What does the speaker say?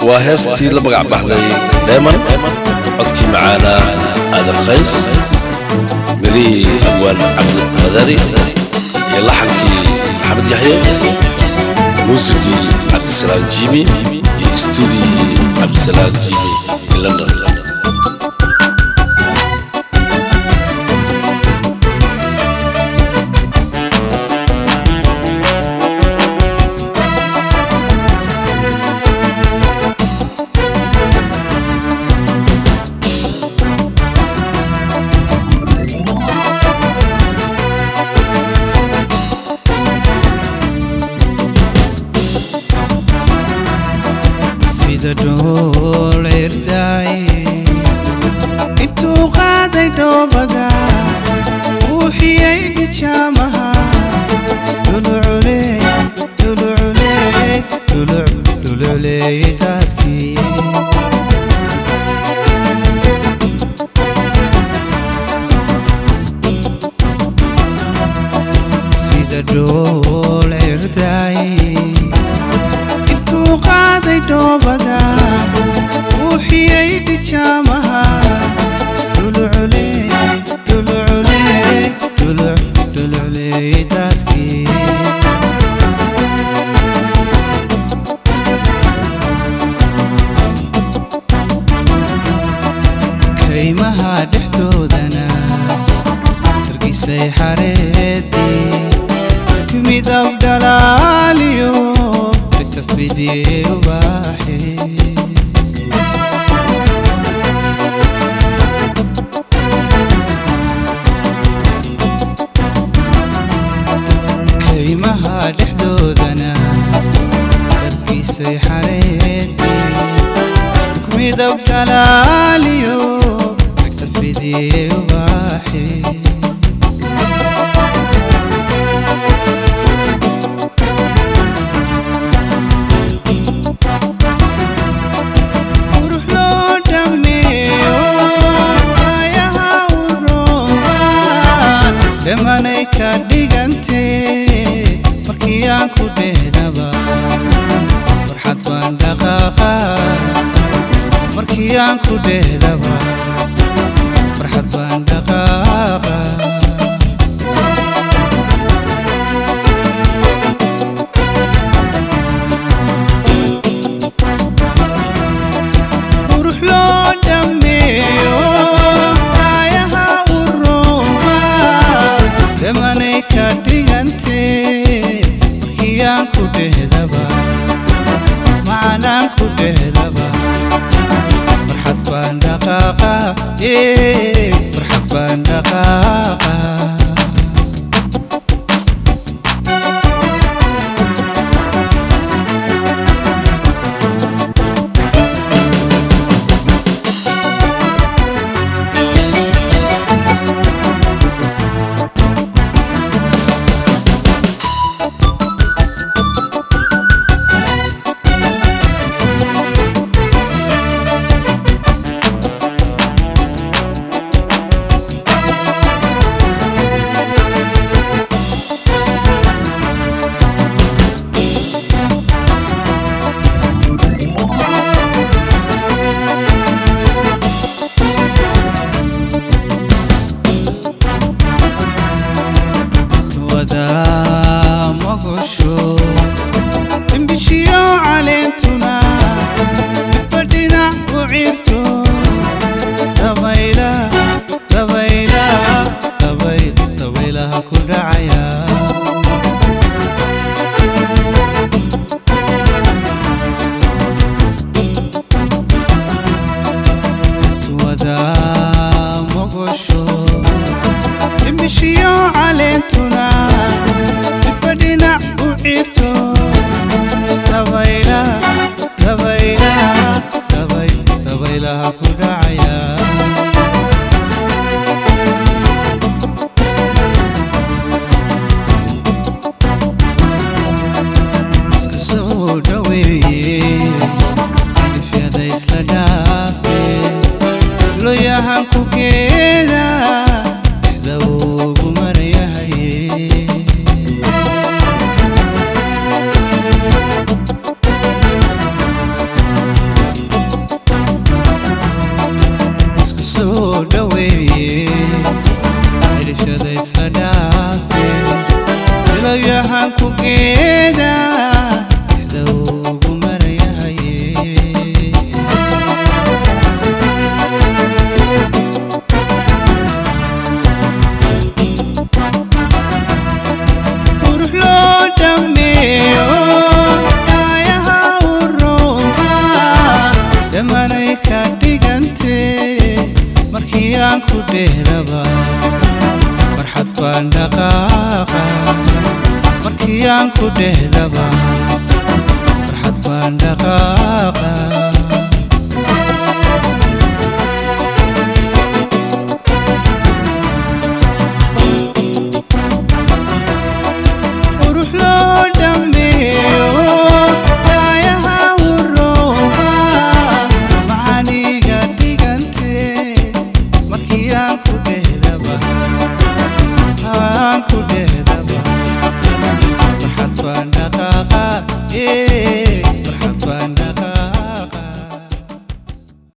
waa heestii la magac baxday dheeman codkii macaanaa aadan qays mirihii abwaan cabdiqadari iyo laxankii maxamed yaxye muusigii cabdisalaam jimi iyo stuudiyii cabdisalaam jimi in london sida dhool cirdaay intuu qaaday dhoobada buuxiyey dhijaamaha dhulucule dhulucule dhuluc dhulucleeyey daadkii sida dhool cirdaay intuu qaaday dhoobada buuxiyey dhijaamaha dhulucule dhulucule dhuluc dhulucleeyey daadkii kaymaha dhexdoodana hargisay xareedii kumidab dhalaaliyo bitafidii ubaaxi kaymaha dhexdoodana hargisay xareedii kumidab dhalaaliyo bitafidii ubaaxi qurux loo dhammeeyo ayaha u roobaan dhammanay ka dhigantee markii aan ku dhehnaba farxad baan dhaqaaqa markii aan ku dhehdaba farxad baan dhaqaaqa qurux loo dhammeeyo ayaha u roobaan dhammanay ka dhigantee markii aan ku dhehdaba macanaan ku dhehdaba farxad baan dhaqaaqa ee farxad baan dhaqaaqa wada mogosho imbishiyo caleentuna midba dhinac u ciirto dabayla dabayla dabay dabaylaha ku dhacaya wada mogosho imbishiyo caleentuna midba dhinac u ciirto dabayla dabayla dabay dabaylaha ku dhacaya iska soo dhaweeye ifyada isla dhaafe loyahan ku geeda sida ugu maryahaye ku dhehdaba farxad baan dhaqaaqa markii aan ku dhehdaba farxad baan dhaqaaqa qurux loo dhammeeyo daayaha urooba macaniga dhigantee markii aan ku dhehdaba aan ku dhehdaba farxad baan dhaqaaqa ee